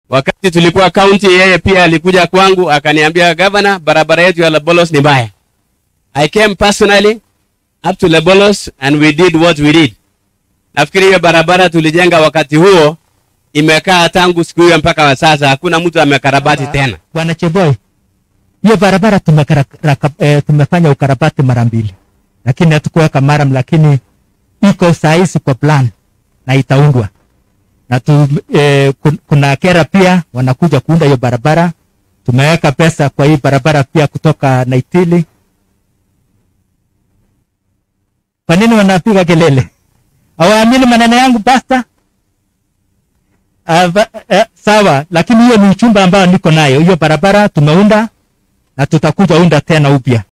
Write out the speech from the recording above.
Wakati tulikuwa county, yeye pia alikuja kwangu akaniambia, governor, barabara yetu ya Labolos ni mbaya. I came personally up to Labolos and we did what we did. Nafikiri hiyo barabara tulijenga wakati huo imekaa tangu siku hiyo mpaka wa sasa, hakuna mtu amekarabati tena. Bwana Cheboy, hiyo barabara tumekara, raka, e, tumefanya ukarabati mara mbili, lakini hatukuweka maram, lakini iko sahizi kwa plan na itaundwa na tu, e, kun- kuna kera pia wanakuja kuunda hiyo barabara. Tumeweka pesa kwa hii barabara pia kutoka Naitili. Kwa nini wanapiga kelele? Hawaamini maneno yangu pasta? Uh, uh, sawa, lakini hiyo ni uchumba ambao niko nayo. Hiyo barabara tumeunda na tutakuja unda tena upya.